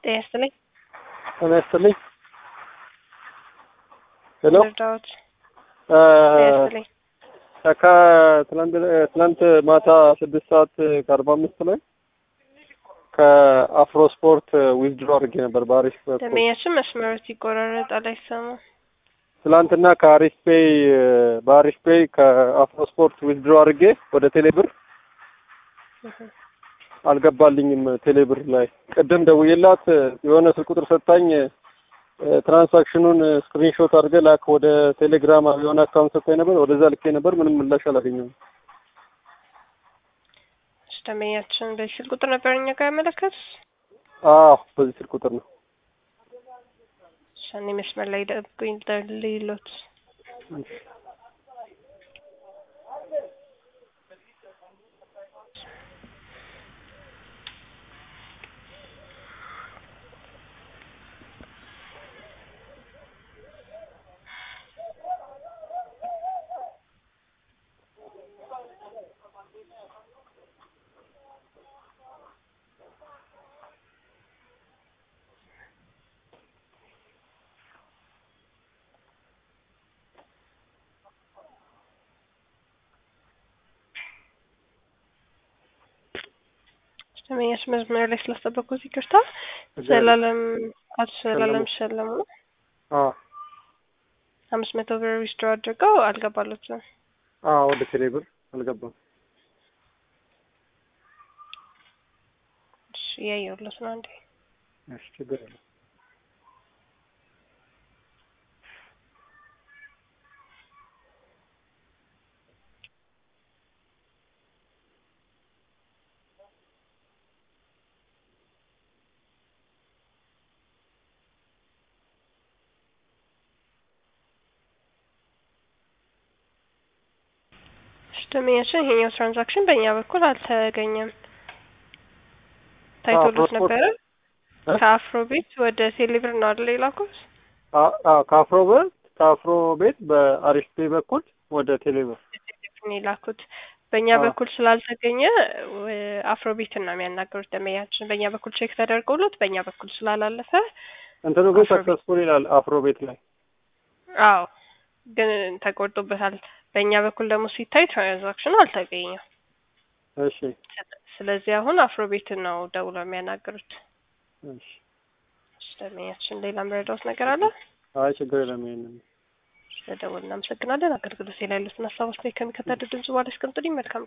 ጤና ይስጥልኝ። ጤና ይስጥልኝ። ሄሎ እርዳዎት። ጤና ይስጥልኝ። ከትናንት ትናንት ማታ ስድስት ሰዓት ከአርባ አምስት ላይ ከአፍሮ ስፖርት ዊዝድሮ አድርጌ ነበር በአሪፍ በኩል ደንበኛችን መስመሮት ይቆራረጣል፣ አይሰማም። ትላንትና ከአሪፍ ፔይ በአሪፍ ፔይ ከአፍሮ ስፖርት ዊዝድሮ አድርጌ ወደ ቴሌብር አልገባልኝም። ቴሌብር ላይ ቅድም ደውዬላት የሆነ ስልክ ቁጥር ሰጥታኝ ትራንሳክሽኑን ስክሪንሾት አድርገህ ላክ ወደ ቴሌግራም የሆነ አካውንት ሰጥታኝ ነበር። ወደዛ ልኬ ነበር። ምንም ምላሽ አላገኘሁም። እሺ፣ ደንበኛችን በዚህ ስልክ ቁጥር ነበር እኛ ጋር ያመለከቱት። አዎ በዚህ ስልክ ቁጥር ነው። እሺ፣ እኔ መስመር ላይ ደብቁኝ ልይሎት። ደንበኛችን መስመር ላይ ስላስጠበቁት ይቅርታ። ዘላለም አቶ ዘላለም ሸለሙ ነው። አዎ አምስት መቶ ብር ዊዝድሮ አድርገው አልገባሉትም። አዎ ወደ ቴሌብር አልገባም። እሺ እያየሁለት ነው። አንዴ እሺ ችግር የለም። እሺ ደንበኛችን ይሄኛው ትራንዛክሽን በእኛ በኩል አልተገኘም። ታይቶሎት አፍሮ ስፖርት- ነበረ። እ? ከአፍሮ ቤት ወደ ቴሌብር ነው አይደል የላኩት? አዎ ከአፍሮ ቤት ከአፍሮ ቤት በአሪፍ ፔይ በኩል ወደ ቴሌብር ቴሌብር ነው የላኩት። በእኛ አዎ። በኩል ስላልተገኘ ወ- አፍሮ ቤትን ነው የሚያናገሩት ደንበኛችን። በእኛ በኩል ቼክ ተደርጎሎት በእኛ በኩል ስላላለፈ እንትኑ ግን አፍሮ ቤት። ሰክሰስፉል ይላል አፍሮ ቤት ላይ አዎ ግን ተቆርጦበታል። በእኛ በኩል ደግሞ ሲታይ ትራንዛክሽኑ አልተገኘም። እሺ ስለዚህ አሁን አፍሮ ቤትን ነው ደውለው የሚያናገሩት። እሺ እሺ ደንበኛችን ሌላ መረዳት ነገር አለ? አይ ችግር የለም ይሄንን ስለደወል እናመሰግናለን። አገልግሎት ላይ ያሉትን ሀሳቦች ላይ ከሚከተሉት ድምጽ በኋላ አስቀምጡልኝ። መልካም